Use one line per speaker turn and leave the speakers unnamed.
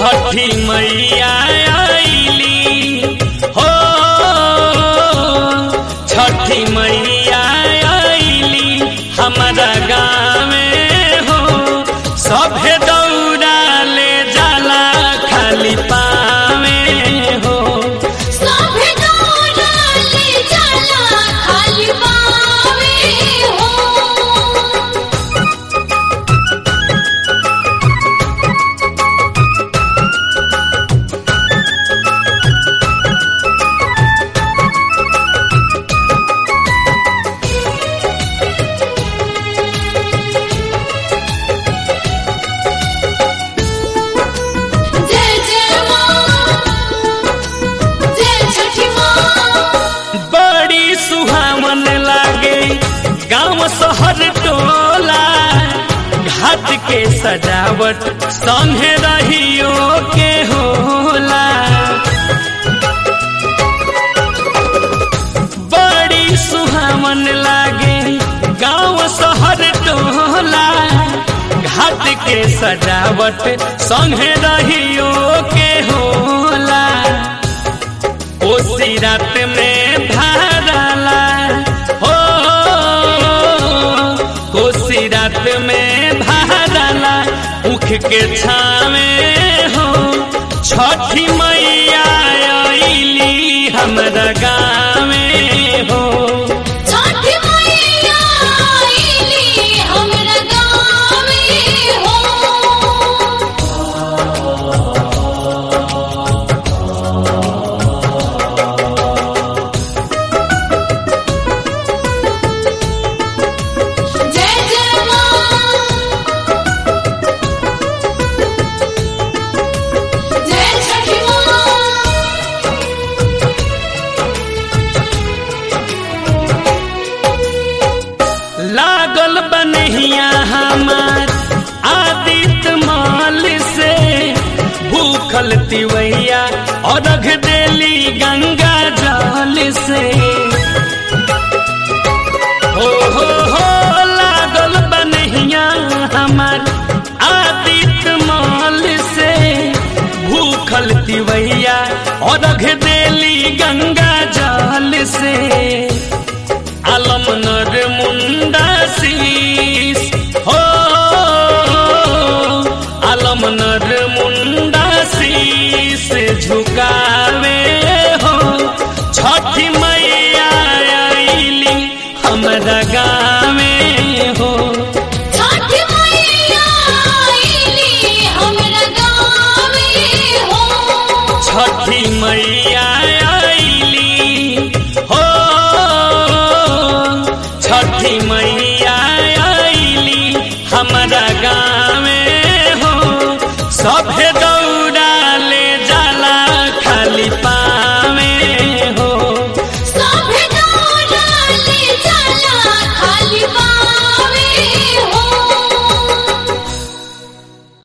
छठी मैया आईली हो छठी मैया आईली हमारा गाँव हो सभे दौड़ा ले जाला खाली पावे हो
सभे दौड़ले चला खाली पावे हो जय जय माँ जय छठी माँ
बड़ी सुहावन लागे गांव शहर टोला घाट के सजावट संगे रहियो के होला बड़ी सुहावन लागे गांव शहर टोला घाट के सजावट संगे रहियो के होला कोसी रात में धाराला हो कोसी रात में धाराला उख के छावे हो छठी मैया आईली हमरा गावे हो
छठी मैया आईली हमरा गाँवे हो जय जय माँ जय छठी माँ
लागल बनहिया हमार आदित्य माल से भूखल तिवैया और रख देली गंगा जल से हो हो हो लागल बनहिया हमार आदित्य माल से भूखल तिवैया और रख देली गंगा जल से आलम नर मुंडा शीस हो आलम नर मुंडा शीस झुकावे हो छठी मैया आईली हमरा गावे हो
छठी मैया आईली हमरा गाँवे हो
छठी मैया आईली हो छठी मैया आईली हमरा